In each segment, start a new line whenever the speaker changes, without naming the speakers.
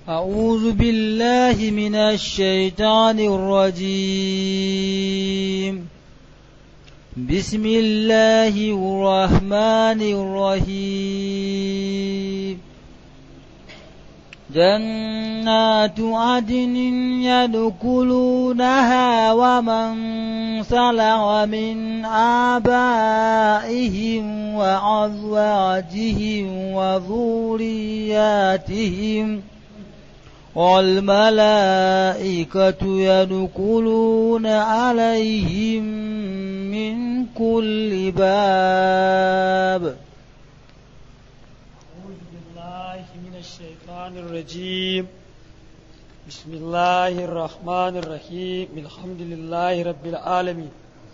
أعوذ بالله من الشيطان الرجيم بسم الله الرحمن الرحيم جنات عدن يدخلونها ومن صلح من آبائهم وأزواجهم وذرياتهم والملائكة يدخلون عليهم من كل باب
أعوذ بالله من الشيطان الرجيم بسم الله الرحمن الرحيم الحمد لله رب العالمين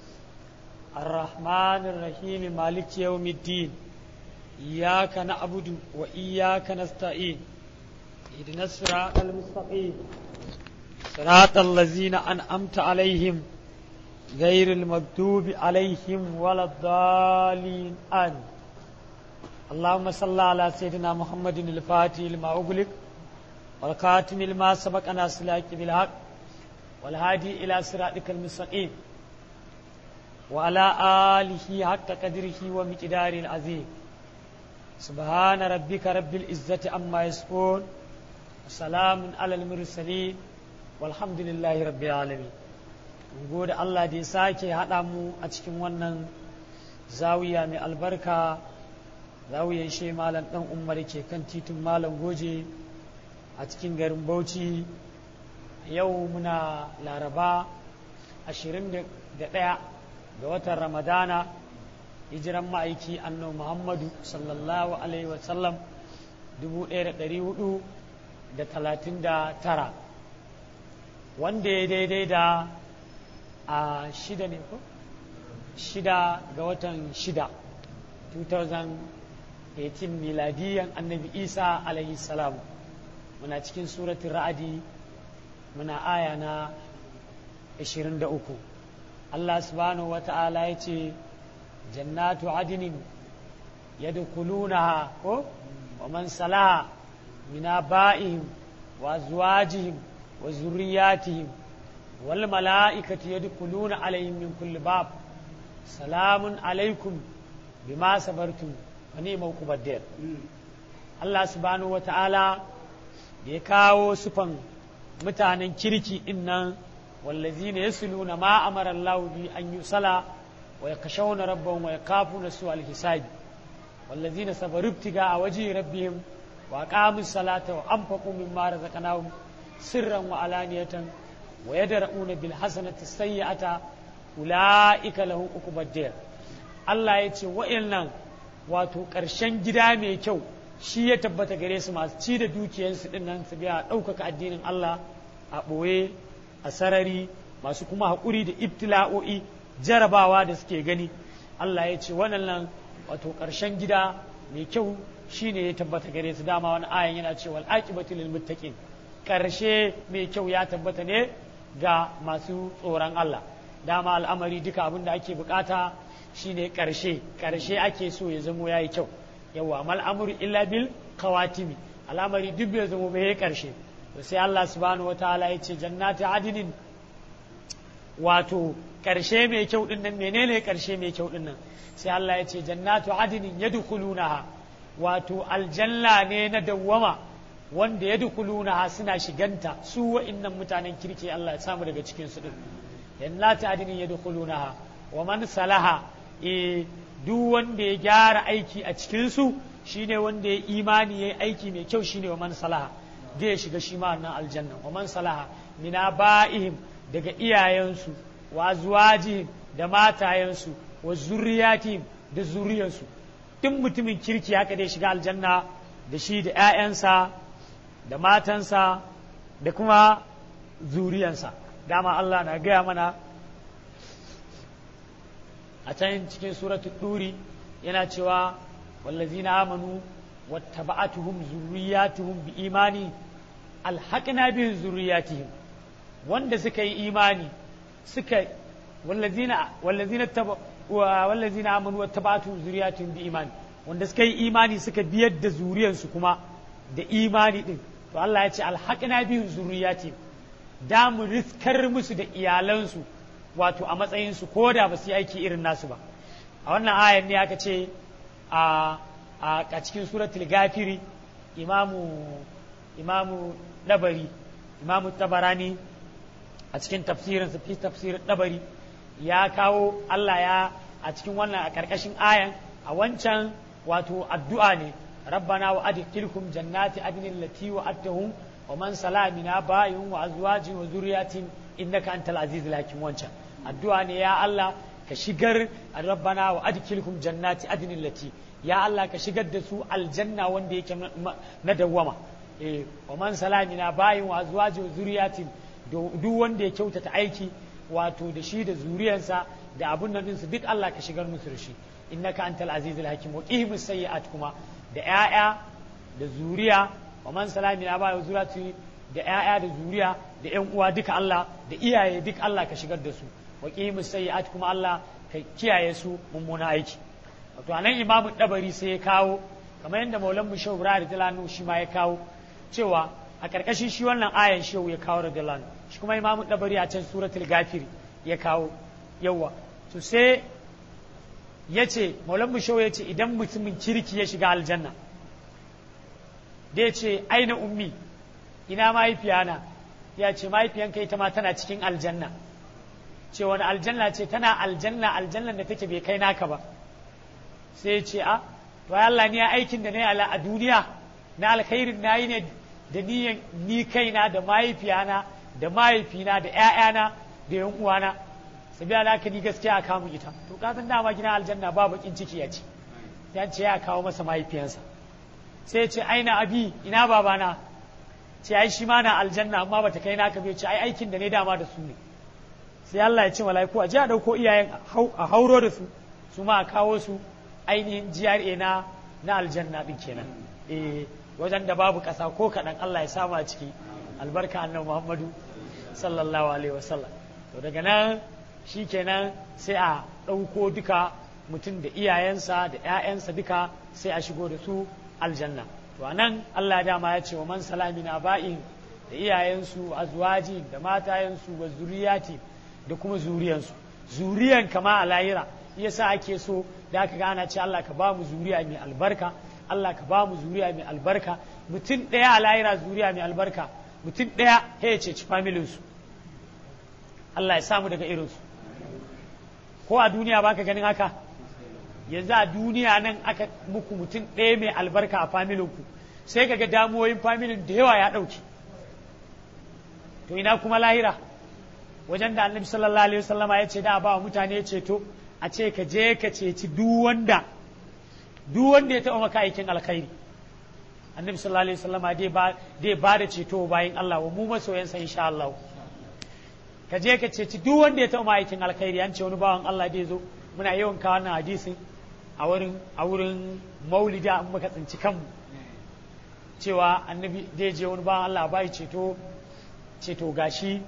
الرحمن الرحيم مالك يوم الدين إياك نعبد وإياك نستعين اهدنا الصراط المستقيم صراط الذين أنعمت عليهم غير المكتوب عليهم ولا الضالين آمين اللهم صل على سيدنا محمد الفاتح لما أغلق والخاتم لما سبق ناصر الحق بالحق والهادي إلى صراطك المستقيم وعلى آله حق قدره ومقداره العظيم سبحان ربك رب العزة عما يصفون وسلام على المرسلين والحمد لله رب العالمين gode Allah da ya sake haɗa mu a cikin wannan zawiya mai albarka zawiyan shi malam ɗan umar ke kan titin malam goje a cikin garin bauchi yau muna laraba 21 ga watan ramadana hijiran ma'aiki annabi muhammadu sallallahu alaihi wasallam 1439 wanda ya daidai da a shida ne ko shida ga watan shida 2018 miladiyan annabi isa alaihi salam muna cikin suratun ra'adi muna aya na 23 Allah subhanahu wa ta'ala ya ce jannatu adinin yadkhulunaha ko wa man salaha min aba'ihim wa azwajihim wa zurriyatihim wal mala'ikatu yadkhuluna alaihim min kulli bab salamun alaikum bima sabartum wa ni'mal kubaddar Allah subhanahu wa ta'ala da ya kawo sufan mutanen kirki din nan wallazina yasluna ma amara Allah bi an yusala wa yakashawna rabbahum wa yakafuna su al-hisab wallazina sabaru ibtiga a waji rabbihim wa aqamu salata wa anfaqu mimma razaqnahum sirran wa alaniyatan wa yadra'una bil hasanati sayyi'ata ulaika lahum uqubad Allah ya ce wa'annan wato ƙarshen gida mai kyau shi ya tabbata gare su masu ci da dukiyarsu din nan su biya ɗaukaka addinin Allah a ɓoye a sarari masu kuma haƙuri da ibtila'o'i jarabawa da suke gani Allah ya ce waɗannan wato ƙarshen gida mai kyau shine ya tabbata gare su dama wani ayan yana cewa al'aqibatu lil muttaqin ƙarshe mai kyau ya tabbata ne ga masu tsoron Allah dama al'amari duka abin da ake bukata shine ƙarshe ƙarshe ake so ya zamo yayi kyau yawa mal amru illa bil kawatimi al'amari duk bai zamo bai ƙarshe to sai Allah subhanahu wataala ya ce jannati adinin wato ƙarshe mai kyau din nan menene ƙarshe mai kyau din nan sai Allah ya ce jannatu adinin yadkhulunaha wato aljanna ne na dawwama wanda yadkhulunaha suna shiganta su wa'innan mutanen kirki Allah ya samu daga cikin su din jannatu adinin yadkhulunaha wa man salaha e duk wanda ya gyara aiki a cikin su shine wanda ya imani yayi aiki mai kyau shine wa man salaha zai shiga shi ma nan aljanna wa man salaha mina ba'ihim daga iyayensu wa zuwajihim da matayensu wa zurriyatihim da zuriyansu duk mutumin kirki haka dai shiga aljanna da shi da 'ya'yansa da matansa da kuma zuriyansa dama Allah na gaya mana a can cikin suratul duri yana cewa wallazina amanu wattaba'atuhum zurriyatuhum bi imani alhaqna bihim zurriyatihim wanda suka yi imani suka wallazina wallazina taba wallazina amanu wattaba'atuhum zurriyatuhum bi imani wanda suka yi imani suka biyar da zuriyarsu kuma da imani din to Allah ya ce alhaqna bihim zurriyati da mu riskar musu da iyalansu wato a matsayin su koda ba su yi aiki irin nasu ba a wannan ayan ne aka ce a a cikin suratul gafiri imamu imamu dabari imamu tabarani a cikin tafsirin fi tafsirin dabari ya kawo Allah ya a cikin wannan a karkashin ayan a wancan wato addu'a ne rabbana wa adkhilhum jannati adnin lati wa attahum wa man sala min abaihim wa azwajihim wa zurriyatin innaka antal azizul hakim wancan addu'a ne ya Allah ka shigar rabbana wa adkhilhum jannati adnin lati ya Allah ka shigar da su aljanna wanda yake na dawwama eh wa man sala min abaihim wa azwajihim wa zurriyatin duk wanda ya kyautata aiki wato da shi da zuriyarsa da abun nan su duk Allah ka shigar musu da shi innaka antal azizul hakim wa qihim sayyi'at kuma da ƴaƴa da zuriya wa man salami na ba zuriyati da ƴaƴa da zuriya da ƴan uwa duka Allah da iyaye duk Allah ka shigar da su wa qihim sayyi'at kuma Allah ka kiyaye su mummuna aiki wato anan imamu dabari sai ya kawo kamar yadda maulan mushaw ibrahim radiyallahu shi ma ya kawo cewa a karkashin shi wannan ayan shehu ya kawo radiyallahu shi kuma imamu dabari a can suratul gafiri ya kawo yawa to sai ya ce maulan mushaw ya ce idan mutumin kirki ya shiga aljanna da ya ce aina ummi ina mahaifiyana ya ce mahaifiyanka ita ma tana cikin aljanna ce wani aljanna ce tana aljanna aljannan da take bai kai naka ba sai ya ce a to Allah ni aikin da na yi a duniya na alkhairin na yi ne da niyan ni kaina da mahaifiyana da mahaifina da ƴaƴana da yan uwana sabi alaka ni gaskiya a kamun ita to ka san dama gina aljanna ba bakin ciki ya ce ya ce ya kawo masa mahaifiyansa sai ya ce aina abi ina babana ce ai shi ma na aljanna amma bata kai naka bai ce ai aikin da ne dama da su ne sai Allah ya ce mala'iku a ji a dauko iyayen a hauro da su su ma a kawo su ainihin GRA na na aljanna din kenan eh wajen da babu ƙasa ko kaɗan Allah ya samu a ciki albarka annabi Muhammadu sallallahu alaihi wasallam to daga nan shi kenan sai a ɗauko duka mutum da iyayensa da ‘ya'yansa duka sai a shigo da su aljanna to a nan Allah dama ya ce wa man salami na ba'in da iyayensu azwaji da matayensu wa zuriyati da kuma zuriyansu zuriyan kama a lahira yasa ake so da aka gana ce Allah ka ba mu zuriya mai albarka Allah ka ba mu zuriya mai albarka mutum ɗaya a lahira zuriya mai albarka mutum ɗaya ya ce ci familinsu Allah ya samu daga irinsu ko a duniya baka ganin haka yanzu a duniya nan aka muku mutum ɗaya mai albarka a familinku sai kaga damuwoyin familin da yawa ya ɗauki to ina kuma lahira wajen da annabi sallallahu alaihi wasallama ya ce da ba wa mutane ceto a ce ka je ka ceci duk wanda duk wanda ya taɓa maka aikin alkhairi annabi sallallahu alaihi wasallama dai ba dai ba da ceto bayan Allah wa mu masoyansa insha Allah ka je ka ceci duk wanda ya taɓa aikin alkhairi an ce wani bawan Allah dai zo muna yawan kawo wannan hadisin a wurin a wurin maulida an muka tsinci kanmu cewa annabi zai je wani bawan Allah ba ceto ceto gashi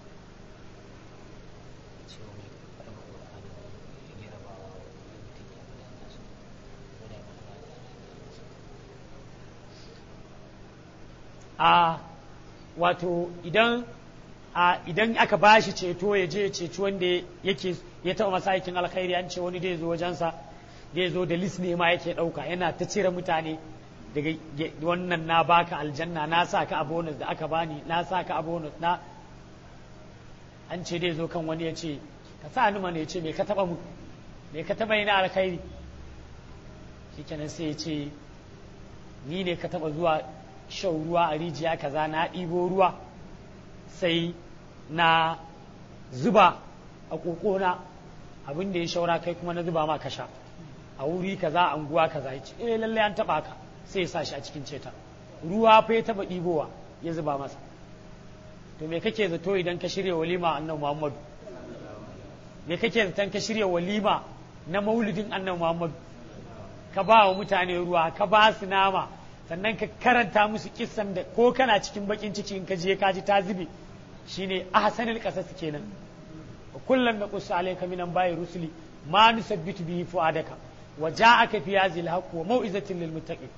a wato idan a idan aka ba shi ceto ya je ceci wanda yake ya taɓa masa aikin alkhairi an ce wani zai zo wajensa zai zo da lis ne ma yake ɗauka yana ta cire mutane daga wannan na baka aljanna na sa ka a bonus da aka bani na sa ka a bonus na an ce dai zo kan wani ya ce ka sa ni mana ya ce me ka taɓa mu me ka taɓa yi na alkhairi shikenan sai ya ce ni ne ka taɓa zuwa shan ruwa a rijiya kaza na ɗibo ruwa sai na zuba a ƙoƙona abin da ya shaura kai kuma na zuba ma ka sha a wuri kaza anguwa kaza ya ce eh lallai an taɓa ka sai ya sa shi a cikin ceta ruwa fa ya taɓa ɗibowa ya zuba masa to me kake zato idan ka shirya walima annabi muhammadu me kake zaton ka shirya walima na maulidin annabi muhammadu ka ba wa mutane ruwa ka ba su nama sannan ka karanta musu kissan da ko kana cikin bakin ciki in ka je ka ji ta zube shine ahsanul qasas kenan wa kullum naqussu alayka minan bayi rusuli ma nusabbitu bihi fuadaka wa ja'aka fi hadhihi alhaq wa mau'izatin lil muttaqin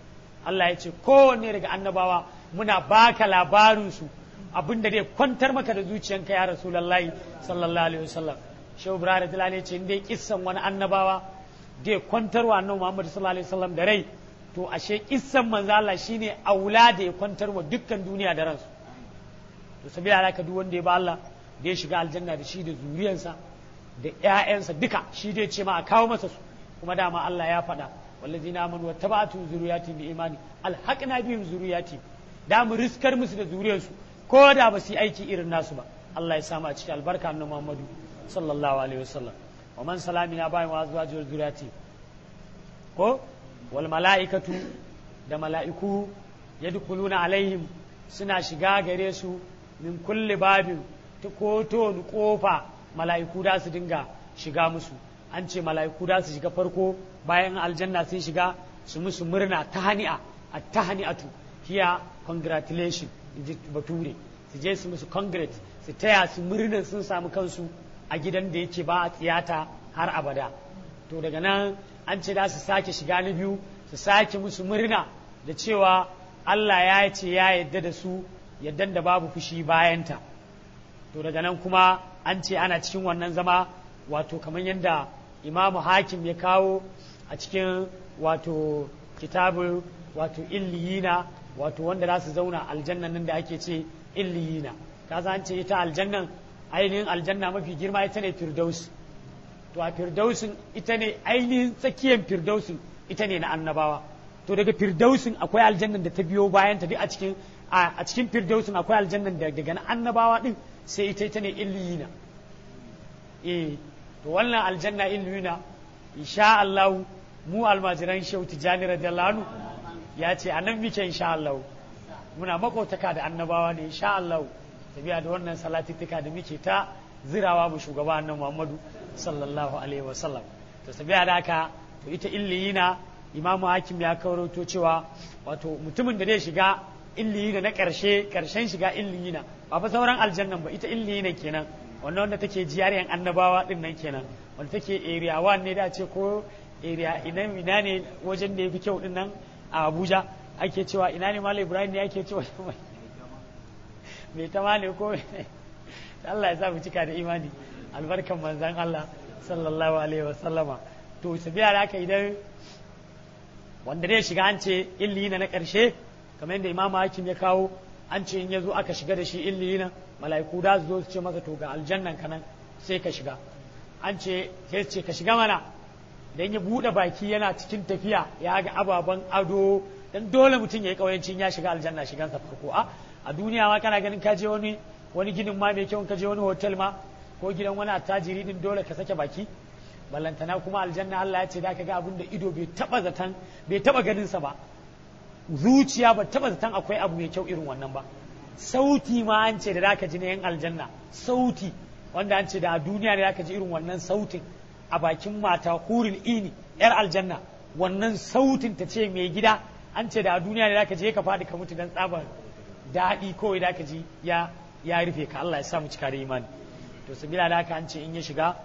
Allah ya ce kowanne daga annabawa muna baka labarin su abinda zai kwantar maka da zuciyanka ya rasulullahi sallallahu alaihi wasallam shehu ibrahim tilani ce in dai kissan wani annabawa dai kwantarwa annabi muhammad sallallahu alaihi wasallam da rai to ashe kissan manzo Allah shine aula da ya kwantarwa dukkan duniya da ransu to sabila alaka duk wanda ya ba Allah da ya shiga aljanna da shi da zuriyarsa da ƴaƴansa duka shi dai ce ma a kawo masa su kuma dama Allah ya faɗa wallazina amanu wattaba'tu zuriyati bi imani alhaqna bihim zuriyati da mu riskar musu da zuriyarsu ko da ba su yi aiki irin nasu ba Allah ya samu a cikin albarka annabi Muhammadu sallallahu alaihi wasallam wa man salamina bayan wa zuwa zuriyati ko wal mala'ikatu da mala'iku yadkhuluna alaihim suna shiga gare su min kulli babin ta koto kofa mala'iku da su dinga shiga musu an ce mala'iku da su shiga farko bayan aljanna sun shiga su musu murna ta hani'a a ta hani'atu hiya congratulation inji bature su je su musu congrats su taya su murnan sun samu kansu a gidan da yake ba a tsiyata har abada to daga nan an ce da su sake shiga na biyu su sake musu murna da cewa Allah ya ce ya yadda da su yaddan da babu fushi bayanta to daga nan kuma an ce ana cikin wannan zama wato kamar yadda imamu hakim ya kawo a cikin wato kitabun wato illiyina wato wanda za su zauna aljannan nan da ake ce illiyina ka an ce ita aljannan ainihin aljanna mafi girma ita ne firdaus to a firdausin ita ne ainihin tsakiyar firdausin ita ne na annabawa to daga firdausin akwai aljannan da ta biyo bayan ta duk a cikin a cikin firdausin akwai aljannan da daga na annabawa din sai ita ita ne illiyina eh to wannan aljanna illiyina insha Allah mu almajiran shehu tijani radiyallahu anhu ya ce a nan muke insha Allah muna makotaka da annabawa ne insha Allah tabiya da wannan salatittuka da muke ta zirawa mu shugaba annabi Muhammadu sallallahu alaihi wasallam to tabiya da haka to ita illiyina imamu hakim ya kawaroto cewa wato mutumin da zai shiga illiyina na karshe karshen shiga illiyina ba fa sauran aljannan ba ita illiyina kenan wannan wanda take jiyariyan annabawa din nan kenan wanda take area 1 ne da ce ko area ina ina ne wajen da yafi kyau din nan a Abuja ake cewa ina ne Malam Ibrahim ne ake cewa mai ta ne ko Allah ya sa mu cika da imani albarkan manzan Allah sallallahu alaihi wasallama to sabiya da haka idan wanda zai shiga an ce illiyina na ƙarshe kamar yadda imamu hakim ya kawo an ce in ya zo aka shiga da shi illiyina mala'iku da su zo su ce masa to ga aljannan ka nan sai ka shiga an ce sai ce ka shiga mana dan ya buɗe baki yana cikin tafiya ya ga ababen ado dan dole mutum ya yi ƙauyancin ya shiga aljanna shigansa farko a a duniya ma kana ganin ka je wani wani ginin ma mai kyau ka je wani hotel ma ko gidan wani attajiri din dole ka sake baki ballantana kuma aljanna Allah ya ce da ka ga abin da ido bai taba zaton bai taba ganin sa ba zuciya ba taba zaton akwai abu mai kyau irin wannan ba sauti ma an ce da zaka ji na yan aljanna sauti wanda an ce da a duniya ne zaka ji irin wannan sautin a bakin mata hurul ini yar aljanna wannan sautin ta ce mai gida an ce da a duniya ne zaka je ka faɗi ka mutu dan tsabar daɗi kawai da ka ji ya ya rufe ka Allah ya sa mu cika da imani to sabila da haka an ce in ya shiga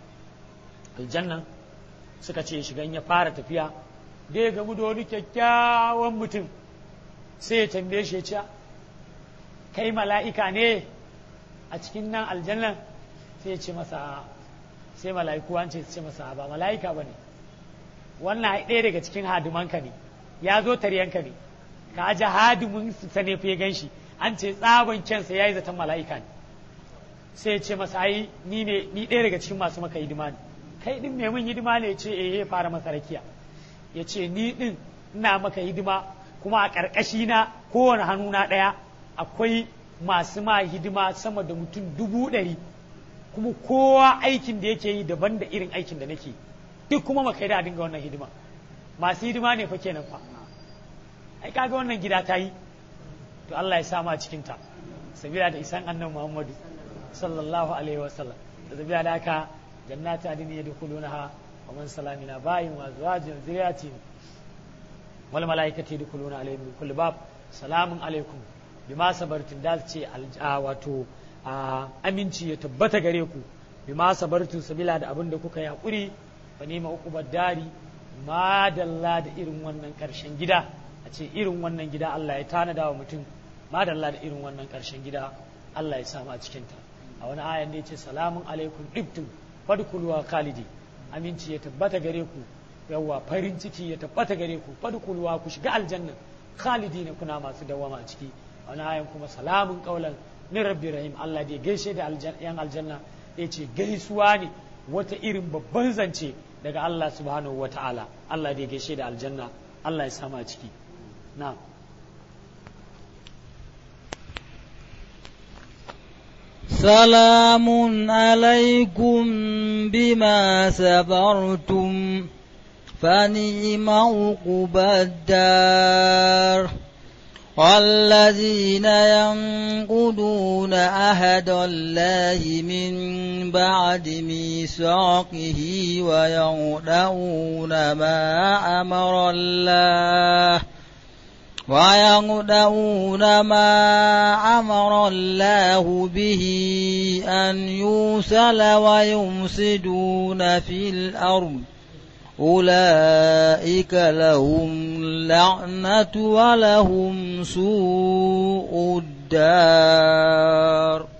aljanna suka ce shiga in ya fara tafiya da ya gamu da wani kyakkyawan mutum sai ya tambaye shi ya ce kai mala'ika ne a cikin nan aljannan sai ya ce masa sai mala'iku an ce su ce masa ba mala'ika ba ne wannan ɗaya daga cikin hadimanka ne ya zo taryanka ne ka aje hadimin sa ne fiye gan shi an ce tsaban kyansa ya yi zaton mala'ika ne sai ya ce masa ai ni ne ni ɗaya daga cikin masu maka hidima ne kai din mai mun hidima ne ya ce eh ya fara masa rakiya ya ce ni din ina maka hidima kuma a ƙarƙashi na kowane hannu na ɗaya akwai masu ma hidima sama da mutum dubu ɗari kuma kowa aikin da yake yi daban da irin aikin da nake duk kuma maka da dinga wannan hidima masu hidima ne fa kenan fa ai kaga wannan gida ta yi to Allah ya sama cikin ta sabila da isan annabi Muhammadu sallallahu alaihi wasallam da sabila da haka jannati adin yadkhulunaha wa man salamina bayin wa azwajin zuriyatin wal malaikati yadkhuluna alaihim min kulli bab salamun alaikum bima sabartum da ce wato aminci ya tabbata gare ku bima sabartum sabila da abin da kuka yi hakuri fa nima uqubad dari madalla da irin wannan karshen gida a ce irin wannan gida Allah ya tanada wa mutum madalla da irin wannan ƙarshen gida Allah ya samu a cikinta a wani ayan da ya ce salamun alaikum ibtum fadkhuluha khalidi aminci ya tabbata gare ku yawwa farin ciki ya tabbata gare ku fadkhuluha ku shiga aljanna khalidina kuna masu dawama a ciki a wani ayan kuma salamun qaulan min rabbi rahim Allah da ya gaishe da yan aljanna ya ce gaisuwa ne wata irin babban zance daga Allah subhanahu wa ta'ala Allah da ya gaishe da aljanna Allah ya sama a ciki na'am
سلام عليكم بما صبرتم فنعم عقبى الدار والذين ينقضون عهد الله من بعد ميثاقه ويغدؤون ما أمر الله ويغدؤون ما أمر الله به أن يوصل ويمسدون في الأرض أولئك لهم لعنة ولهم سوء الدار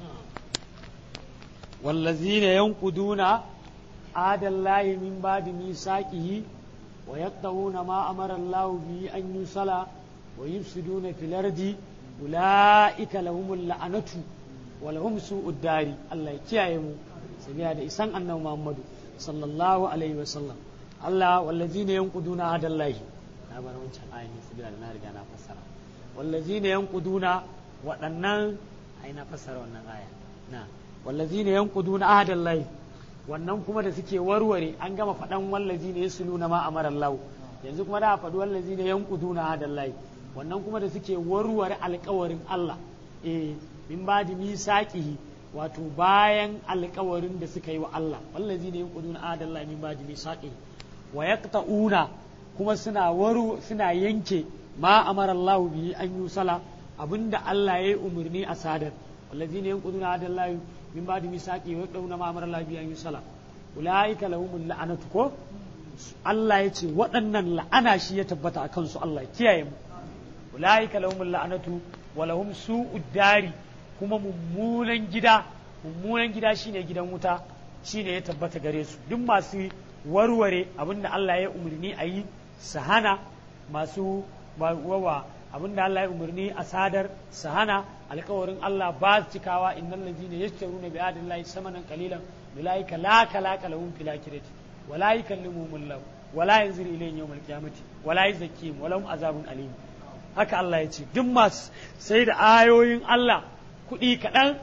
والذين ينقضون عهد الله من بعد ميثاقه ويقطعون ما أمر الله به أن يوصل ويفسدون في الأرض أولئك لهم اللعنة ولهم سوء الدار الله يكيهم سبيا da isan annabi Muhammad sallallahu alaihi wasallam Allah wallazina yanquduna adallahi na bar wancan ayin sabila da na riga na fassara wallazina yanquduna waɗannan ai na fassara wannan aya na wallazina yanquduna ahdallahi wannan kuma da suke warware an gama faɗan wallazina yasluna ma amara Allah yanzu kuma da faɗi wallazina yanquduna ahdallahi wannan kuma da suke warware alkawarin Allah eh min ba da misaqihi wato bayan alkawarin da suka yi wa Allah wallazi ne yanquduna adallahi min ba da misaqihi wa yaqta'una kuma suna waru suna yanke ma amara Allah bihi an yusala abinda Allah ya yi umarni a sadar wallazi ne yanquduna adallahi min ba da misaqihi wa yaqta'una ma amara Allah bihi an yusala ulaika lahumul la'anatu ko Allah ya ce waɗannan la'ana shi ya tabbata a kansu Allah kiyaye mu ulaika lahumul la'anatu wa lahum su'ud dari kuma mummunan gida mummunan gida shine gidan wuta shine ya tabbata gare su duk masu warware abinda Allah ya umarni a yi su hana masu wawa abinda Allah ya umarni a sadar su hana alkawarin Allah ba su cikawa innal ladina yashtaruna bi adillahi samanan qalilan ulaika la kalaka lahum fil akhirati wala yukallimuhum Allah wala yanzuru ilayhim yawmal qiyamati wala yuzakkihim wa lahum azabun alim haka Allah ya ce duk masu sai da ayoyin Allah kuɗi kaɗan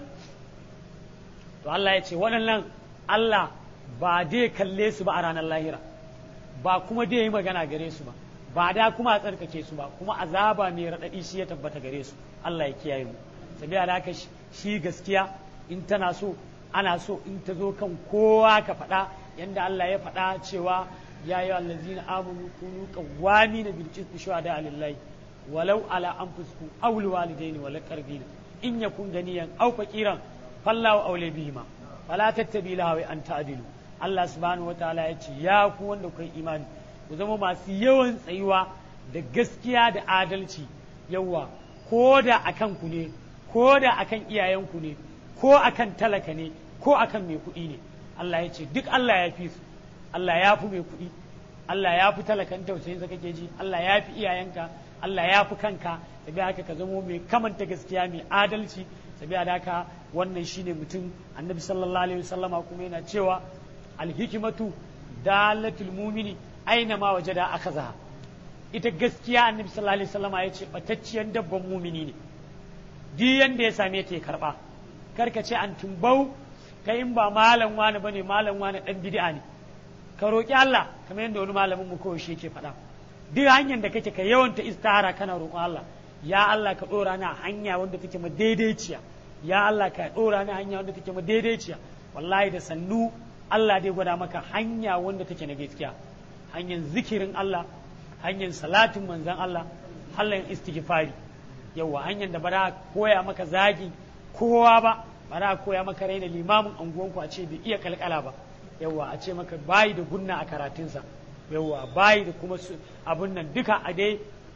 to Allah ya ce waɗannan Allah ba dai kalle su ba a ranar lahira ba kuma dai yi magana gare su ba ba da kuma a tsarkake su ba kuma azaba mai raɗaɗi shi ya tabbata gare su Allah ya kiyaye mu sabiya da haka shi gaskiya in tana so ana so in ta zo kan kowa ka faɗa yanda Allah ya faɗa cewa ya yi allazina amanu kunu qawwamina bil qisti shuhada lillahi walau ala anfusikum aw liwalidaini wal qarbina in yakun ganiyan aw faqiran fallahu awla bihima fala tattabi lahawi an ta'dilu Allah subhanahu wataala ya ce ya ku wanda kai imani ku zama masu yawan tsayuwa da gaskiya da adalci yawa ko da akan ku ne ko da akan iyayenku ne ko akan talaka ne ko akan mai kuɗi ne Allah ya ce duk Allah ya fi su Allah ya fi mai kuɗi Allah ya fi talakan tausayin kake ji Allah ya fi iyayenka Allah ya fi kanka sabi haka ka zamo mai kamanta gaskiya mai adalci sabi haka wannan shine mutum annabi sallallahu alaihi wasallama kuma yana cewa alhikimatu dalatul mumini aina ma wajada akazaha ita gaskiya annabi sallallahu alaihi wasallama ya ce batacciyar dabban mumini ne duk yanda ya same ta ya karba karka ce an tumbau kai in ba malam wani bane malam wani dan bid'a ne ka roki Allah kamar yadda wani malamin mu kawai shi yake faɗa duk hanyar da kake ka yawanta istihara kana roƙon Allah ya Allah ka ɗora na hanya wanda take ma daidaiciya ya Allah ka ɗora na hanya wanda take ma daidaiciya wallahi da sannu Allah dai gwada maka hanya wanda take na gaskiya hanyar zikirin Allah hanyar salatin manzan Allah hanyar istighfari yawa hanyar da ba za koya maka zagi kowa ba ba za koya maka raina limamin anguwanku a ce bai iya kalkala ba yawa a ce maka bayi da gunna a karatunsa yawa bayi da kuma abun nan duka a dai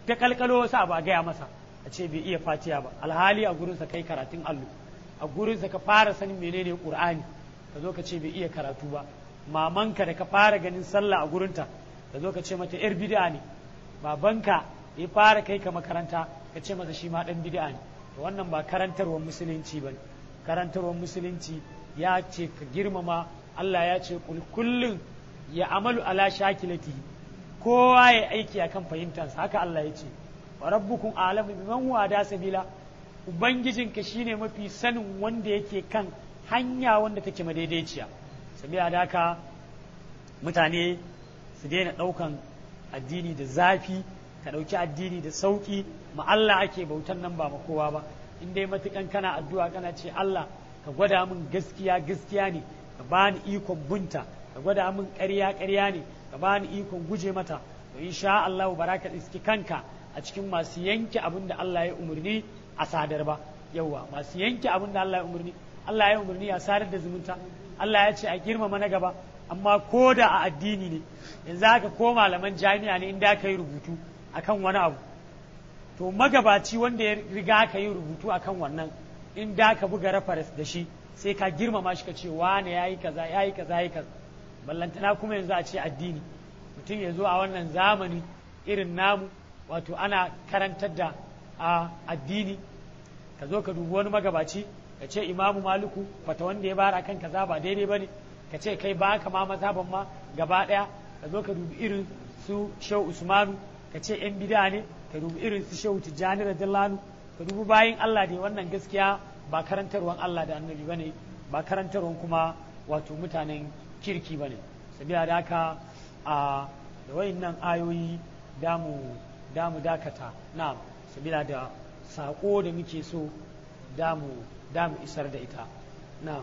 ta kalkalo sa ba gaya masa a ce bai iya fatiya ba alhali a gurinsa kai karatun allo a gurinsa ka fara sanin menene qur'ani ka zo ka ce bai iya karatu ba mamanka da ka fara ganin sallah a gurinta ka zo ka ce mata yar bid'a ne babanka ya fara kai ka makaranta ka ce masa shi ma dan bid'a ne to wannan ba karantarwar musulunci ba karantarwar musulunci ya ce ka girmama Allah ya ce kullum ya amalu ala shakilatihi kowa ya aiki akan fahimtansa haka Allah ya ce wa rabbukum alamu biman huwa da sabila ubangijinka shine mafi sanin wanda yake kan hanya wanda take madaidaiciya sabila da haka mutane su daina ɗaukan addini da zafi ka ɗauki addini da sauƙi ma Allah ake bautan nan ba ma kowa ba in dai matukan kana addu'a kana ce Allah ka gwada min gaskiya gaskiya ne ka bani ikon bunta ka gwada min ƙarya ƙarya ne ka bani ikon guje mata to insha Allah baraka iski kanka a cikin masu yanke abin da Allah ya umarni a sadar ba yawa masu yanke abin da Allah ya umarni Allah ya umarni a sadar da zumunta Allah ya ce a girmama na gaba amma ko da a addini ne yanzu haka ko malaman jami'a ne inda aka yi rubutu akan wani abu to magabaci wanda ya riga ka yi rubutu akan wannan in da ka buga reference da shi sai ka girmama shi ka ce wane yayi kaza yayi kaza yayi kaza ballantana kuma yanzu a ce addini mutum ya zo a wannan zamani irin namu wato ana karantar da a addini ka zo ka dubi wani magabaci ka ce imamu maluku fata wanda ya bara kan kaza ba daidai ba ne ka ce kai ba ka ma mazhaban ma gaba ɗaya ka zo ka dubi irin su shehu usmanu ka ce yan bida ne ka dubi irin su shehu tijjani radiyallahu ka dubi bayin allah da wannan gaskiya ba karantarwan allah da annabi ba ne ba karantarwan kuma wato mutanen kirki ba ne sabila da haka a da wayannan ayoyi damu damu dakata na sabila da saƙo da muke so damu damu isar da ita na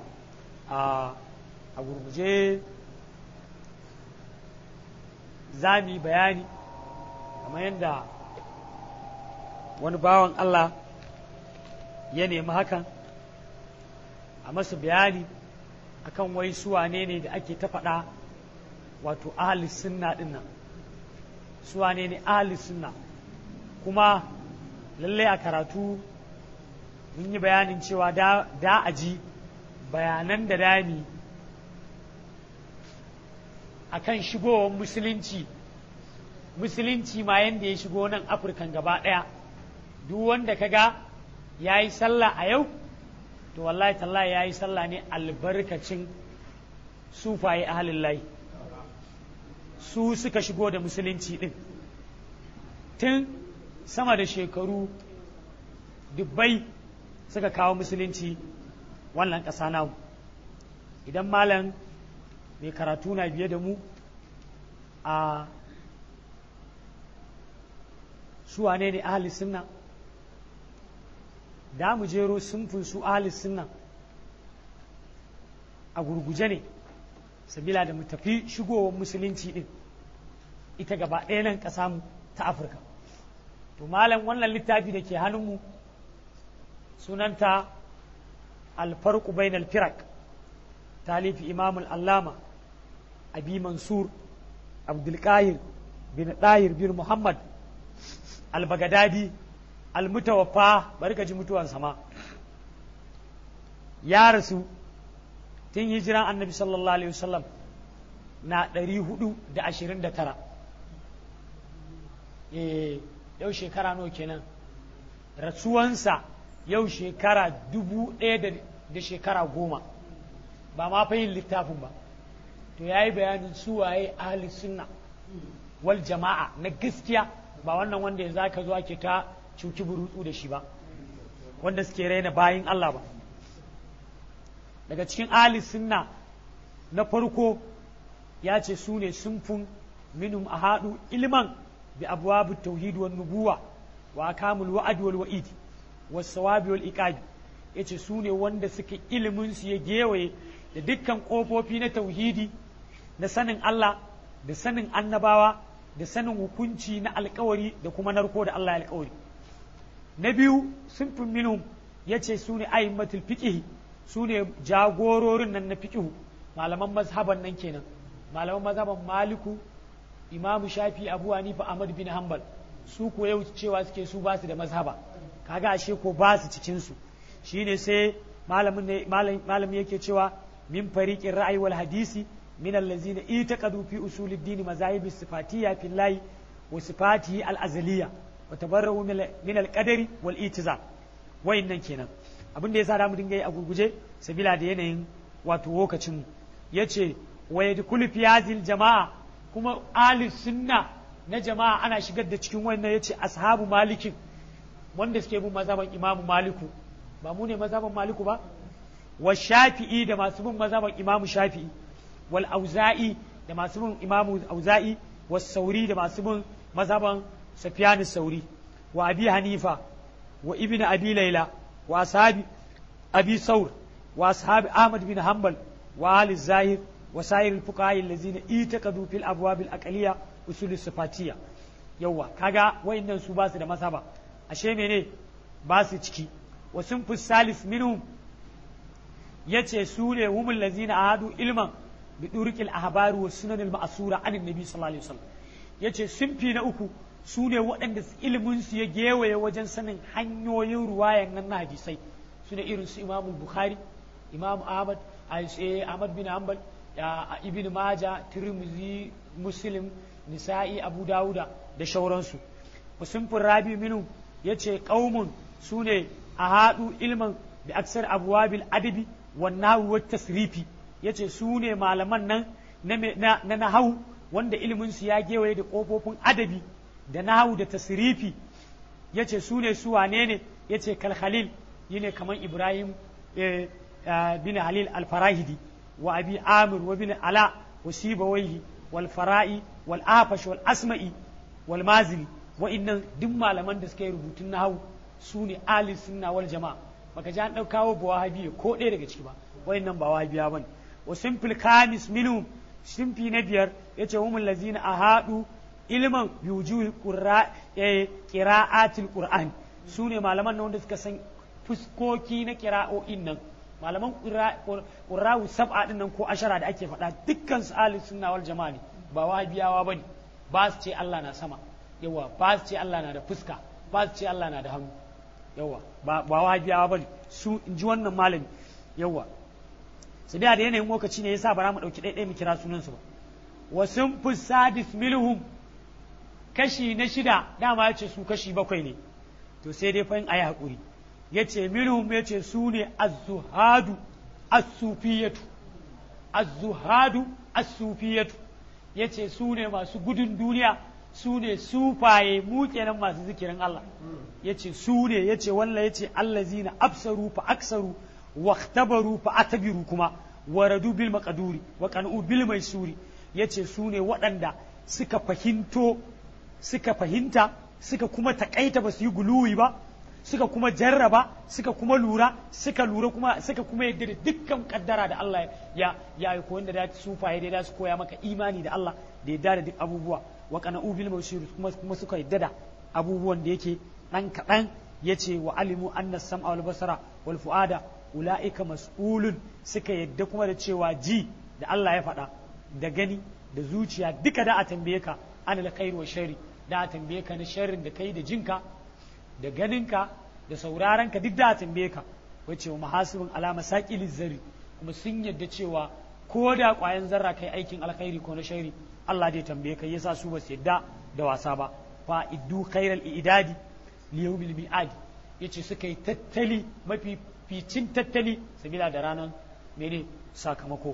a a gurguje za mu yi bayani kamar yadda wani bawan Allah ya nemi hakan a masa bayani akan wai suwane ne da ake ta faɗa wato ahalis sunna ɗin nan suwane ne ahalis sunna kuma lallai a karatu mun yi bayanin cewa da a ji bayanan da dami a kan shigowar musulunci musulunci ma yadda ya shigo nan afirkan gaba ɗaya duk wanda ka ga ya yi sallah a yau to wallahi tallahi ya yi sallah ne albarkacin sufaye ahalillahi su suka shigo da musulunci ɗin tun sama da shekaru dubbai suka kawo musulunci wannan ƙasa namu idan malam mai karatu na biye da mu a su wane ne ahli sunna da mu jero sunfin su ahli sunna a gurguje ne sabila da mu tafi shigowar musulunci din ita gaba ɗaya nan ƙasa mu ta afirka to malam wannan littafi da ke hannunmu sunanta alfarku bainal firak talifi imamul allama abi mansur abdulkahir bin ɗahir bin muhammad albagadadi almutawaffa bari ka ji mutuwan sama ya rasu tun hijiran annabi sallallahu alaihi wasallam na ɗari hudu da ashirin da tara yau shekara nawa kenan rasuwansa yau shekara dubu ɗaya da shekara goma ba ma fa yin littafin ba to ya yi bayanin suwaye ahli sunna wal jama'a na gaskiya ba wannan wanda yanzu aka zo ake ta cuki burutsu da shi ba wanda suke raina bayin Allah ba daga cikin ahli sunna na farko ya ce su ne sunfun minum a haɗu ilman bi abuwabu tauhid wan nubuwa wa akamul wa'ad wal wa'id was sawabi wal iqabi yace su ne wanda suke ilimin su ya gewaye da dukkan kofofi na tauhidi na sanin Allah da sanin annabawa da sanin hukunci na alkawari da kuma narko da Allah ya alkawari na biyu sunfin minhum yace su ne aimmatul fiqh su ne jagororin nan na fiqh malaman mazhaban nan kenan malaman mazhaban maliku imamu shafi abu hanifa ahmad bin hanbal su ko yau cewa suke su ba su da mazhaba kaga ashe ko ba su cikin su shine sai malamin ne malamin yake cewa min fariqin ra'ayi wal hadisi min allazina itaqadu fi usuluddin mazahib sifatiyya fillahi wa sifatihi al azaliyya wa tabarra'u min al qadari wal itiza wayannan kenan abin da yasa da mu dinga yi a gurguje sabila da yanayin wato lokacin yace wa yadkhulu fi hadhihi jama'a kuma ahli sunna na jama'a ana shigar da cikin wannan yace ashabu malikin wanda suke bin mazhaban imamu maliku ba mu ne mazhaban maliku ba wa shafi'i da masu bin mazhaban imamu shafi'i wal auza'i da masu bin imamu auza'i was sauri da masu bin mazhaban sufyan sauri wa abi hanifa wa ibnu abi layla wa ashabi abi saur wa ashabi ahmad bin hanbal wa ali zahir wa sa'ir al fuqaha allazina itaqadu fil abwab al aqliyya usul sifatiyya yawa kaga wayannan su ba su da mazhaba ashe mene ba su ciki wa sun fi salis minhum ya ce su ne humul lazina ahadu ilman bi durqil ahbari wa sunan al ma'sura an annabi sallallahu alaihi wasallam yace sun fi na uku su ne waɗanda ilimin su ya gewaye wajen sanin hanyoyin ruwayan nan na hadisai su ne irin su imam bukhari imam ahmad ahmad bin hanbal ibn majah tirmidhi muslim nisa'i abu dawuda da shauransu wa sun fi rabi minhum yace qaumun su ne a haɗu ilman da aksar abuwabil adabi wannan wa tasrifi yace su ne malaman nan na nahawu wanda ilimin su ya gewaye da ƙofofin adabi da nahawu da tasrifi yace su ne su wane ne yace kal khalil yine kamar ibrahim bin halil al-farahidi wa abi amir wa bin ala wa sibawaihi wal fara'i wal afash wal asma'i wal mazili wa'annan duk malaman da suka yi rubutun nahawu su ne ali sunna wal jama'a baka ji an ɗaukawo ba wahabi ko ɗaya daga ciki ba wayannan ba wahabiya bane wa simple kamis minhum simfi na biyar yace humul lazina ahadu ilman bi wujuhi qira'atil qur'an su ne malaman nan wanda suka san fuskoki na qira'o'in nan malaman qurra'u sab'a din nan ko ashara da ake faɗa dukkan su ali sunna wal jama'a ne ba wahabiyawa bane ba su ce Allah na sama yawa ba su ce Allah na da fuska ba su ce Allah na da hannu yawa ba ba wahabiyawa bane su in ji wannan malami yawa sai da yanayin lokaci ne yasa bara mu dauki ɗaiɗai mu kira sunan su ba wa sun fi sadis milhum kashi na shida dama ya ce su kashi bakwai ne to sai dai fa in ayi hakuri ya ce milhum ya ce su ne az-zuhadu as-sufiyatu az-zuhadu as-sufiyatu ya ce su ne masu gudun duniya su ne sufaye mu kenan masu zikirin Allah ya ce su ne ya ce wallah ya ce allazina absaru fa aksaru wa tabaru fa atabiru kuma waradu bil maqduri wa qanu bil maisuri ya ce su ne waɗanda suka fahimto suka fahimta suka kuma takaita ba su yi guluwi ba suka kuma jarraba suka kuma lura suka lura kuma suka kuma yadda da dukkan kaddara da Allah ya ya yi koyon da da sufaye da su koya maka imani da Allah da yadda da duk abubuwa wa qana'u bil mawshir kuma kuma suka yadda da abubuwan da yake dan kadan yace wa alimu anna sam'a wal basara wal fuada ulaika mas'ulun suka yadda kuma da cewa ji da Allah ya faɗa da gani da zuciya duka da a tambaye ka anil khair wa shari da a tambaye ka na sharrin da kai da jinka da ganinka da saurarenka duk da a tambaye ka wace wa mahasibin alama saƙilin zari kuma sun yadda cewa ko da ƙwayan zarra kai aikin alkhairi ko na shari Allah dai tambaye ka yasa su ba su yadda da wasa ba fa iddu khairal idadi li yawmil mi'adi yace suka yi tattali mafi ficin tattali sabila da ranar mene sakamako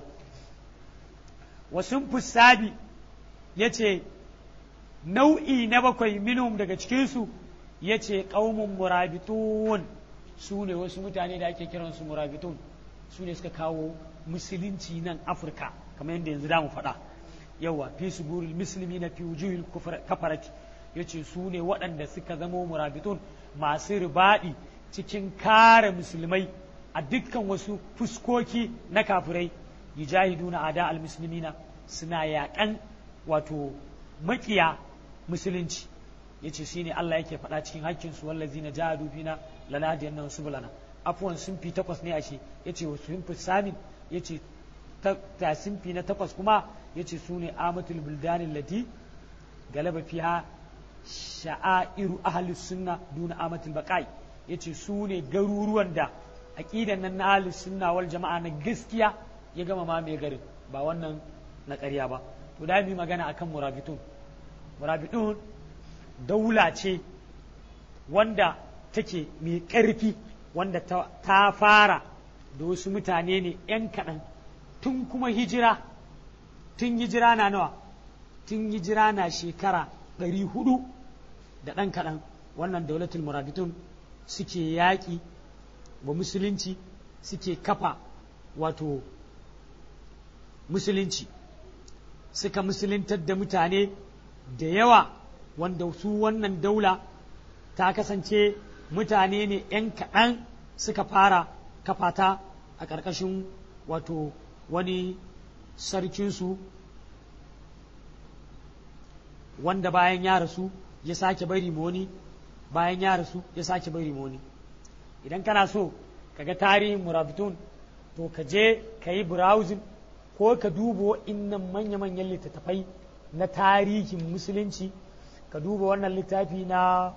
wasun fusabi yace nau'i na bakwai minhum daga cikinsu ya ce ƙaumin murabitun su ne wasu mutane da ake kiransu murabitun su ne suka kawo musulunci nan afirka kamar yadda yanzu damu faɗa yawa fi su burin musulmi na fi wujuhil kafarati ya ce su ne waɗanda suka zama murabitun masu ribaɗi cikin kare musulmai a dukkan wasu fuskoki na kafirai yujahiduna ada al-muslimina suna yaƙan wato makiya musulunci yace shine Allah yake faɗa cikin hakkin su wallazina jahadu fina lanadiyanna subulana afwan sun fi takwas ne ashe yace wasu sun fi samin yace ta sun fi na takwas kuma yace su ne amatul buldanin lati galaba fiha sha'airu ahlus sunna duna amatul baqai yace su ne garuruwan da aqidan nan na ahlus sunna wal jama'a na gaskiya ya gama ma mai garin ba wannan na ƙarya ba to da mu magana akan murabitun murabitun daula ce wanda take mai ƙarfi wanda ta fara da wasu mutane ne 'yan kaɗan tun kuma hijira tun hijira na nawa tun hijira na shekara ɗari hudu da ɗan kaɗan wannan daulatul murabitun suke yaƙi wa musulunci suke kafa wato musulunci suka musuluntar da mutane da yawa wanda su wannan daula ta kasance mutane ne 'yan kaɗan suka fara kafata a ƙarƙashin wato wani sarkinsu wanda bayan ya rasu ya sake bari moni bayan ya rasu ya sake bari moni idan kana so kaga tarihin murabitun to ka je ka yi browsing ko ka duba innan manya-manyan littattafai na tarihin musulunci ka duba wannan littafi na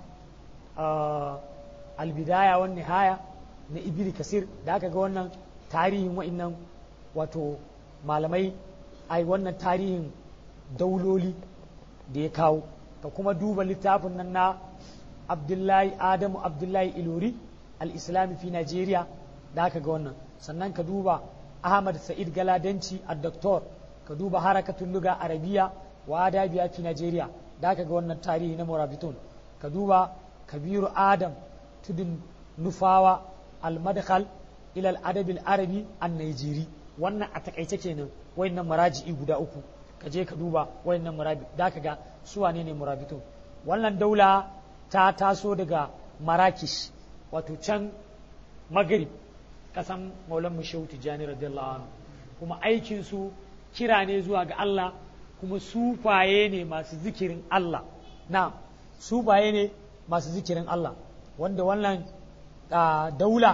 albidaya wani nihaya na ibiri kasir da aka ga wannan tarihin wa'innan wato malamai ai wannan tarihin dauloli da ya kawo ka kuma duba littafin nan na abdullahi adamu abdullahi ilori al-islami fi najeriya da aka ga wannan sannan ka duba ahmad sa'id galadanci a doktor ka duba harakatun luga arabiya wa adabiya fi najeriya da aka ga wannan tarihi na murabitun ka duba kabiru adam tudun nufawa al-madkhal ila al-adab al-arabi an-najeri wannan a takaice kenan wayannan maraji'i guda uku ka je ka duba wayannan murabi da ka ga su wane ne murabitun wannan daula ta taso daga marakish wato can magrib kasan maulan mu shehu tijjani radiyallahu anhu kuma aikin su kira ne zuwa ga Allah kuma sufaye ne masu zikirin Allah na sufaye ne masu zikirin Allah wanda wannan daula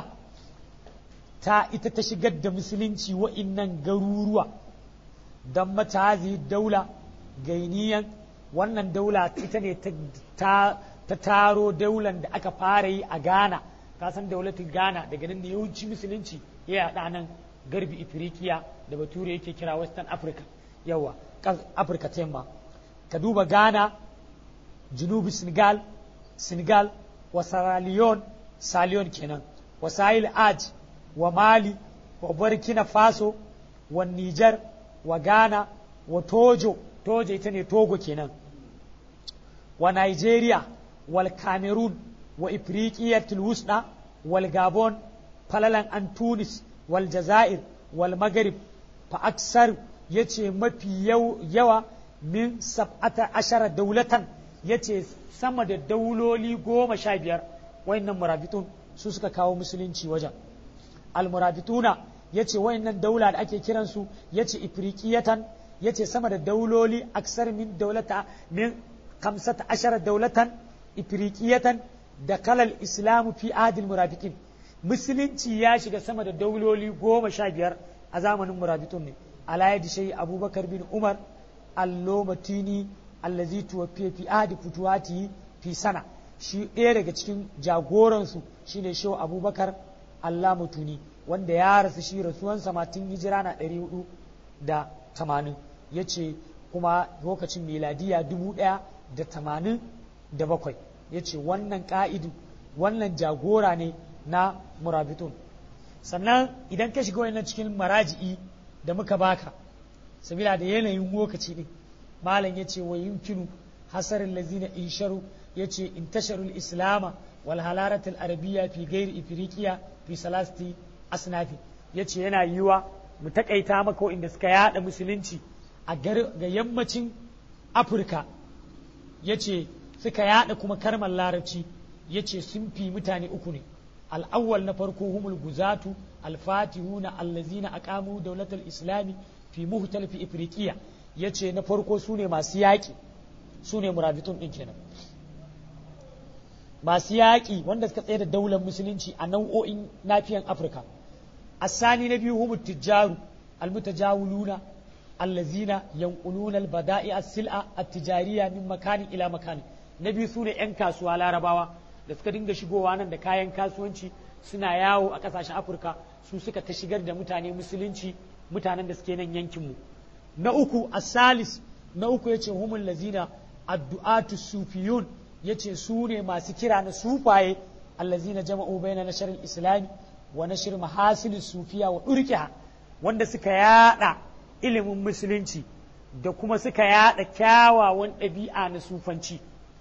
ta ita ta shigar da musulunci wa'innan garuruwa don matazi daula gainiyan wannan daula ita ne ta taro daular da aka fara yi a ghana kasan daulatin ghana daga nan ne yawanci musulunci ya yaɗa nan garbi ifirikiya da bature yake kira western africa yawa afirka ta yamma ka duba ghana junubi senegal senegal wa sierra leone saliyon kenan wa sahil aj wa mali wa burkina faso wa niger wa ghana wa tojo tojo ita ne togo kenan wa nigeria wal cameroon wa ifriqiyatul wusda wal gabon falalan an tunis wal jazair wal maghrib fa aksar yace mafi yawa min sab'ata ashara daulatan yace sama da dauloli goma sha biyar wayannan murabitun su suka kawo musulunci wajen almurabituna yace wayannan daula da ake kiransu yace ifriqiyatan yace sama da dauloli aksar min daulata min kamsata ashara daulatan ifriqiyatan da kalal islamu fi adil murabitin musulunci ya shiga sama da dauloli goma sha biyar a zamanin murabitun ne ala yadi shayi abubakar bin umar allomatini allazi tuwafiya fi adi futuwati fi sana shi ɗaya daga cikin jagoransu shine shehu abubakar allah mutuni wanda ya rasu shi rasuwansa ma tun hijira na ɗari hudu da tamanin ya ce kuma lokacin miladiya dubu ɗaya da tamanin da bakwai ya ce wannan ƙa'idu wannan jagora ne na murabitun sannan idan ka shiga wannan cikin maraji'i da muka baka sabila da yanayin lokaci ɗin malam ya ce wa yumkinu hasarin lazina insharu ya ce intasharul islama wal halaratul arabiya fi gairi ifirikiya fi salasti asnafi ya ce yana yiwa mu takaita maka inda suka yada musulunci a ga yammacin afirka ya ce suka yada kuma karmar larabci ya ce sun fi mutane uku ne al'awwal na farko humul guzatu alfatihuna allazina aqamu daulatul islami fi muhtal fi ifriqiya ya ce na farko su ne masu yaƙi su ne murabitun ɗin kenan masu yaƙi wanda suka tsaye da daular musulunci a nau'o'in nafiyan afirka asani na biyu humul tijjaru almutajawuluna allazina yanquluna albada'i as-sil'a at-tijariyya min makanin ila makanin na biyu su ne 'yan kasuwa larabawa da suka dinga shigowa nan da kayan kasuwanci suna yawo a ƙasashen afirka su suka ta shigar da mutane musulunci mutanen da suke nan yankinmu na uku asalis na uku ya ce humul lazina addu'atu sufiyun ya ce su ne masu kira na sufaye allazina jama'u bayna nashr islami wa nashr mahasil sufiya wa durkiha wanda suka yada ilimin musulunci da kuma suka yada kyawawan ɗabi'a na sufanci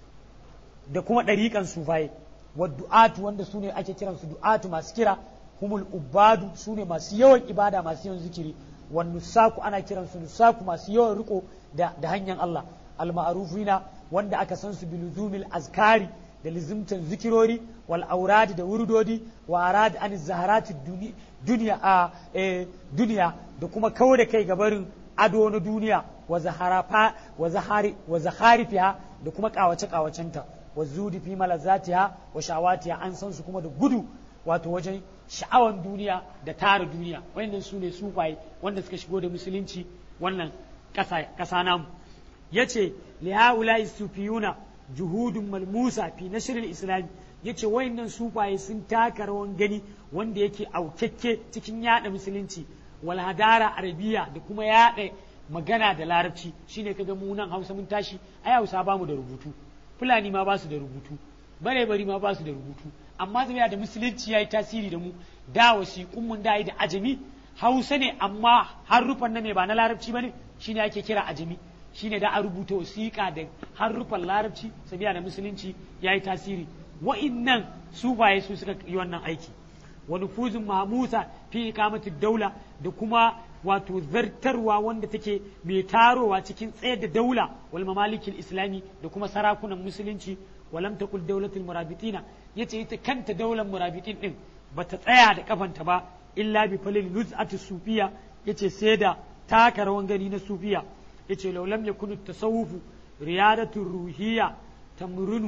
da kuma ɗariƙan sufaye wa du'atu wanda su ne ake kiransu du'atu masu kira humul ubadu su ne masu yawan ibada masu yawan zikiri wa nusaku ana kiransu nusaku masu yawan riko da, da hanyar Allah al-ma'rufina wanda aka san su biluzumil azkari da lizimtan zikirori wal auradi da wurdodi wa arad an zaharati duniya a duniya da kuma kawo da kai gabarin ado na duniya wa zaharafa wa zahari wa zaharifiha da kuma kawace kawacenta wa zudi fi malazatiha wa shawatiha an san su kuma da gudu wato wajen sha'awan duniya da tara duniya wayannan su ne sufaye wanda suka shigo da musulunci wannan ƙasa namu yace li haula'i sufiyuna juhudun malmusa fi nashr al-islam yace wayannan sufaye sun taka rawan gani wanda yake aukekke cikin yada musulunci wal hadara arabiya da kuma yada magana da larabci shine kaga mu nan Hausa mun tashi ai Hausa ba mu da rubutu Fulani ma ba su da rubutu bare bari ma ba su da rubutu amma zai da musulunci yayi tasiri da mu da wasiƙun mun da da ajami Hausa ne amma harufan na me ba na larabci bane shine ake kira ajami shine da a rubuta wasiƙa da harufan larabci sabiya da musulunci yayi tasiri wa'innan sufaye su suka yi wannan aiki wa nufuzun mahmusa fi ikamati daula da kuma wato zartarwa wanda take mai tarowa cikin tsayar da daula wal mamalikin islami da kuma sarakunan musulunci walam takul daulatul murabitina yace ita kanta daular murabitin din bata tsaya da kafanta ba illa bi falil luz'atu sufiya yace sai da taka rawan gani na sufiya yace law lam yakun tasawufu riyadatu ruhiyya tamrunu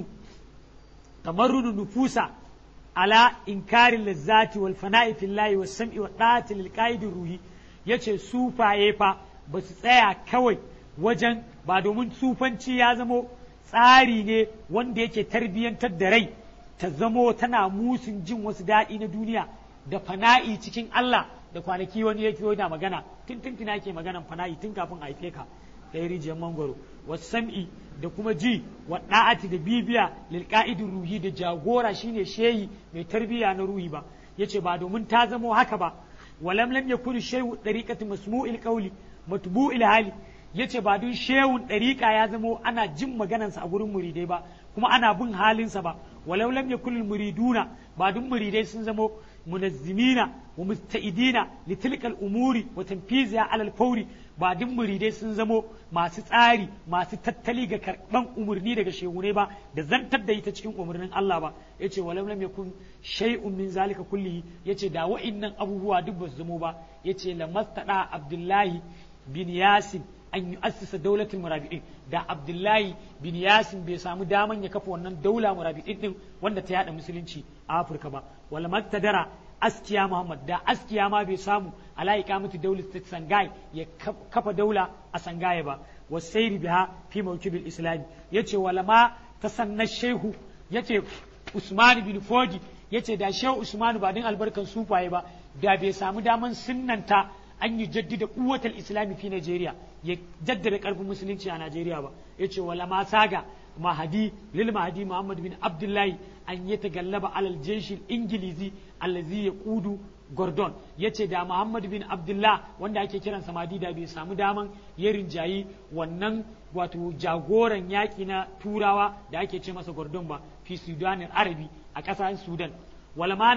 tamarrunu nufusa ala inkarin lazzati wal fana'i fillahi was sam'i wa da'ati lil qaidir ruhi yace sufaye fa ba su tsaya kawai wajen ba domin sufanci ya zamo tsari ne wanda yake tarbiyyantar da rai ta zamo tana musun jin wasu daɗi na duniya da fana'i cikin Allah da kwanaki wani yake yana magana tun tun tuna ke maganan fana'i tun kafin a haife ka da rijiyar mangwaro wasu sam'i da kuma ji wa da'ati da bibiya lil qa'idin ruhi da jagora shine shehi mai tarbiyya na ruhi ba yace ba domin ta zamo haka ba walam lam yakun shay'u dariqati masmu'il qawli matbu'il hali yace ba dun shehun dariqa ya zamo ana jin maganansa a gurin muridai ba kuma ana bin halinsa ba walau lam yakun muriduna ba dun muridai sun zamo munazzimina wa musta'idina li tilkal umuri wa tanfiziha ala al-fawri ba duk muridai sun zamo masu tsari masu tattali ga karban umarni daga shehunai ba da zantar da ita cikin umarnin Allah ba yace walau lam yakun shay'un min zalika kullihi yace da wa'innan abubuwa duk ba su zamo ba yace lamastada abdullahi bin yasin an yi assasa daulatul murabi'in da abdullahi bin yasin bai samu daman ya kafa wannan daula murabi'in din wanda ta yada musulunci a afirka ba wala maktadara askiya muhammad da askiya ma bai samu ala iqamati dawlat sangai ya kafa daula a sangaye ba wasairi biha fi mawkibil islami yace wala ma tasanna shehu yace usman bin fodi yace da shehu usman ba din albarkan sufaye ba da bai samu daman sunnanta an yi jaddida kuwatar islami fi Najeriya ya jaddada karfin musulunci a Najeriya ba ya ce wala ma saga mahadi lil mahadi Muhammad bin Abdullahi an yi tagallaba alal jeshin ingilizi allazi ya kudu Gordon ya ce da Muhammad bin Abdullah wanda ake kiransa mahadi da bai samu daman ya rinjayi wannan wato jagoran yaƙi na turawa da ake ce masa Gordon ba fi Sudanin Arabi a ƙasar Sudan wala ma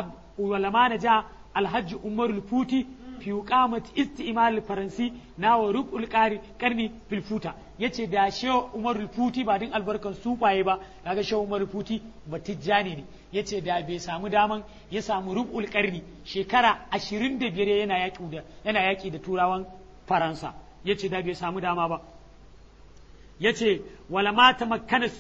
na ja alhaji Umarul Futi fi qamat isti'mal faransi na wa rubul qari karni fil futa yace da shehu umar futi ba din albarkan sufaye ba kaga shehu umar futi batijjani ne yace da bai samu daman ya samu rubul karni shekara 25 yana yaki da yana yaki da turawan faransa yace da bai samu dama ba yace wala ma tamakkana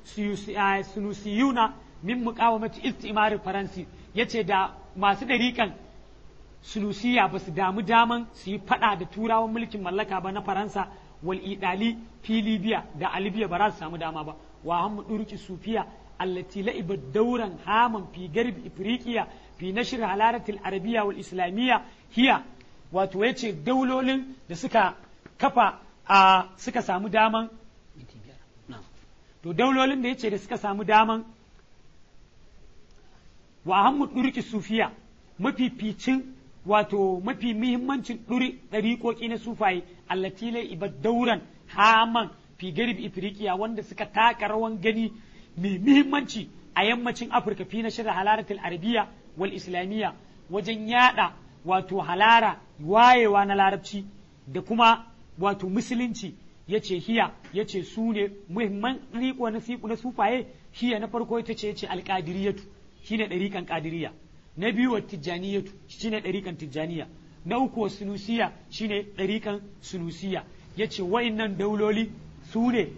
sulusiyuna min muqawamati istimar faransi yace da masu dariƙan sulusiya ba su damu daman su yi fada da turawan mulkin mallaka ba na faransa wal idali fi libya da a libya ba za su samu dama ba wa hammu durki sufiya allati la'ibat dauran haman fi garbi ifriqiya fi nashr halaratil arabiyya wal islamiyya hiya wato yace daulolin da suka kafa a suka samu daman to daulolin da yace da suka samu daman wa hammu durki sufiya mafificin wato mafi muhimmancin ɗuri ɗariƙoƙi na sufaye allati la ibad dauran haman fi garib ifriqiya wanda suka taka rawan gani mai muhimmanci a yammacin afirka fi na shirin halaratul arabiya wal islamiyya wajen yada wato halara wayewa na larabci da kuma wato musulunci ya ce hiya ya ce su ne muhimman riko na siku na sufaye hiya na farko ita ce ya ce alƙadiriyatu shine ɗariƙan ƙadiriya na biyu wa tijjaniyatu shine ɗariƙan tijjaniya na uku wa sunusiya shine ɗariƙan sunusiya ya ce wa'innan dauloli su ne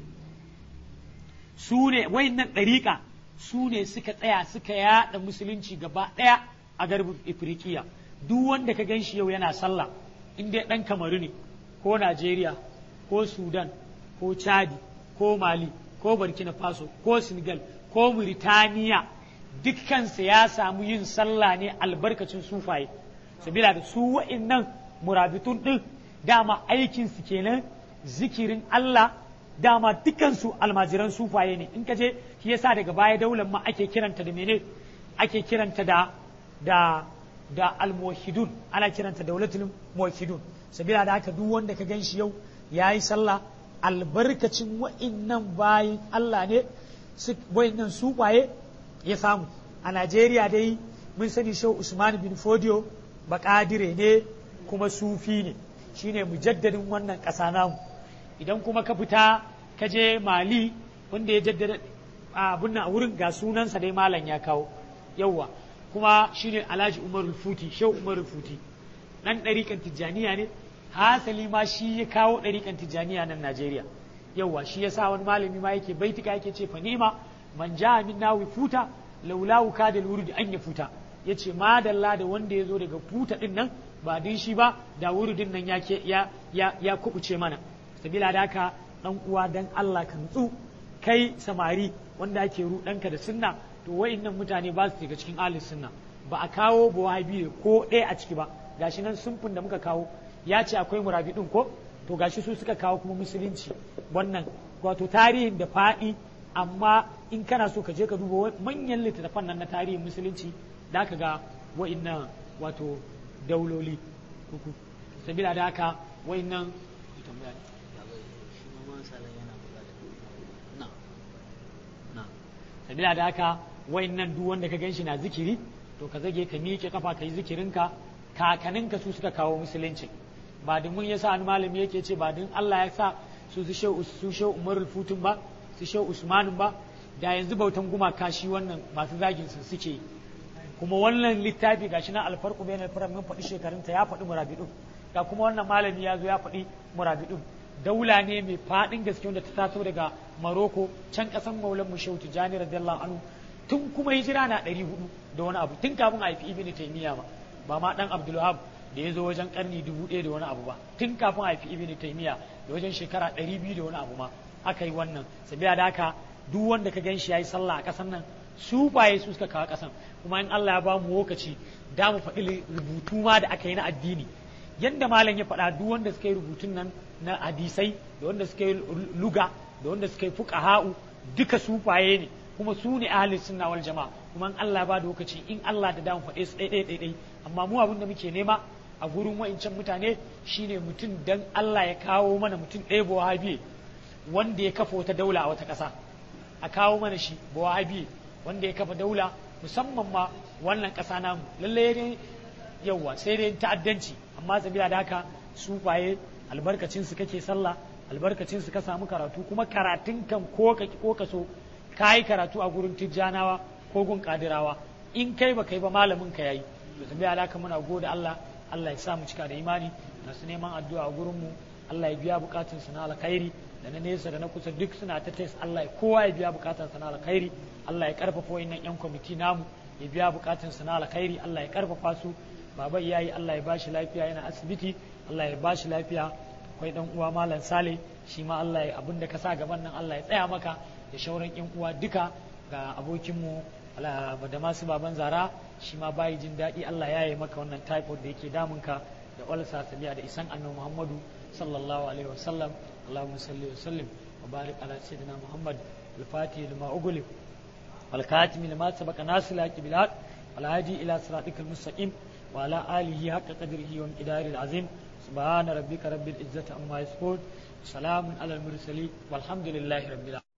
su ne wa'innan ɗariƙa su ne suka tsaya suka yaɗa musulunci gaba ɗaya a garbin ifirikiya duk wanda ka gan shi yau yana sallah in dai ɗan kamaru ne ko najeriya ko sudan ko chadi ko mali ko burkina faso ko senegal ko Mauritania dukkansa ya samu yin sallah ne albarkacin sufaye sabila da su wa'innan murabitun ɗin dama aikinsu kenan zikirin Allah dama dukansu almajiran sufaye ne in ka je shi yasa daga baya daular ma ake kiranta da mene ake kiranta da da da almuwahhidun ana kiranta daulatul muwahhidun sabila da haka duk wanda ka gan shi yau yayi sallah albarkacin wa'innan bayin Allah ne wa'innan sufaye ya samu a Najeriya dai mun sani shau Usman bin Fodio bakadire ne kuma sufi ne shine mujaddadin wannan ƙasa namu idan kuma ka fita ka je Mali wanda ya jaddada abun nan a wurin ga sunansa dai malam ya kawo yauwa kuma shine Alhaji Umarul Futi shau Umarul Futi dan ɗariƙan Tijjaniya ne hasali ma shi ya kawo ɗariƙan Tijjaniya nan Najeriya yauwa shi yasa wani malami ma yake baitika yake ce fa nima man ja min nawi futa laula wuka da wurdi an ya futa yace madalla da wanda ya zo daga futa din nan ba din shi ba da wurdin nan ya ya ya, ya kubuce mana sabila da haka dan uwa dan Allah ka nutsu kai samari wanda ake rudanka da sunna to wayannan mutane ba su daga cikin ahli sunna ba a kawo bawabi ko ɗaya a ciki ba gashi nan sunfin da muka kawo ya ce akwai murabidin ko to gashi su suka kawo kuma musulunci wannan wato tarihin da faɗi amma in kana so ka je ka duba manyan littattafan nan na tarihin musulunci da ka ga wa'innan wato dauloli uku sabila da haka wa'innan sabila da haka wa'innan duk wanda ka gan shi na zikiri to ka zage ka miƙe kafa ka yi zikirinka kakaninka su suka kawo musulunci ba din mun yasa an malami yake ce ba din Allah ya sa su su shehu umarul futun ba su shehu usmanin ba da yanzu bautan gumaka shi wannan masu zagin su suke kuma wannan littafi gashi na alfarku bayan alfarar mun faɗi shekarunta ya faɗi murabidun ga kuma wannan malami ya zo ya faɗi murabidun daula ne mai faɗin gaske wanda ta taso daga maroko can ƙasan maulan mushau tijani radiyallahu anhu tun kuma hijira na ɗari hudu da wani abu tun kafin a haifi ibn taymiya ba ba ma ɗan abdulwahab da ya zo wajen ƙarni dubu ɗaya da wani abu ba tun kafin a haifi ibn taymiya da wajen shekara ɗari biyu da wani abu ma aka yi wannan sabiya da haka duk wanda ka gan shi ya yi sallah a ƙasan nan su baye su suka kawo ƙasan kuma in Allah ya ba mu lokaci da mu faɗi rubutu ma da aka yi na addini yadda malam ya faɗa duk wanda suka yi rubutun nan na hadisai da wanda suka yi luga da wanda suka yi fuqaha'u duka sufaye ne kuma su ne ahlus sunna wal jama'a kuma in Allah ba da lokaci in Allah da damu faɗe su ɗai ɗai ɗai amma mu abin da muke nema a gurin wa'incan mutane shine mutum dan Allah ya kawo mana mutum ɗaya wahabi wanda ya kafa wata daula a wata ƙasa a kawo mana shi wahabi wanda ya kafa daula musamman ma wannan ƙasa namu lallai ne yauwa sai dai ta'addanci amma sabila da haka sufaye albarkacin su kake sallah albarkacin su ka samu karatu kuma karatun kan ko ka ko ka so kai karatu a gurin tijjanawa ko gun kadirawa in kai ba kai ba malamin ka yayi to sabila da haka muna gode Allah Allah ya sa mu cika da imani masu neman addu'a a gurin mu Allah ya biya bukatun su na alkhairi da na nesa da na kusa duk suna ta tes Allah ya kowa ya biya bukatun sa na alkhairi Allah ya karfafa wayannan yan kwamiti namu ya biya bukatun sa na alkhairi Allah ya karfafa su baba iyayi Allah ya bashi lafiya yana asibiti Allah ya bashi lafiya akwai dan uwa malam Sale shi ma Allah ya abinda ka sa gaban nan Allah ya tsaya maka da shauran yan uwa duka ga abokinmu da masu baban zara shi ma bayi jin daɗi Allah ya yi maka wannan typhoid da yake damunka da ulcer sabiya da isan annabi Muhammadu sallallahu alaihi wasallam Allahumma salli wa sallim wa barik ala sayyidina Muhammad al-fatih lima ughliq wal khatim lima sabaqa nasil bil haq wal hadi ila siratikal mustaqim wa ala alihi haqqa qadrihi wa miqdaril azim subhana rabbika rabbil izzati amma yasifun salamun ala al mursalin walhamdulillahi rabbil alamin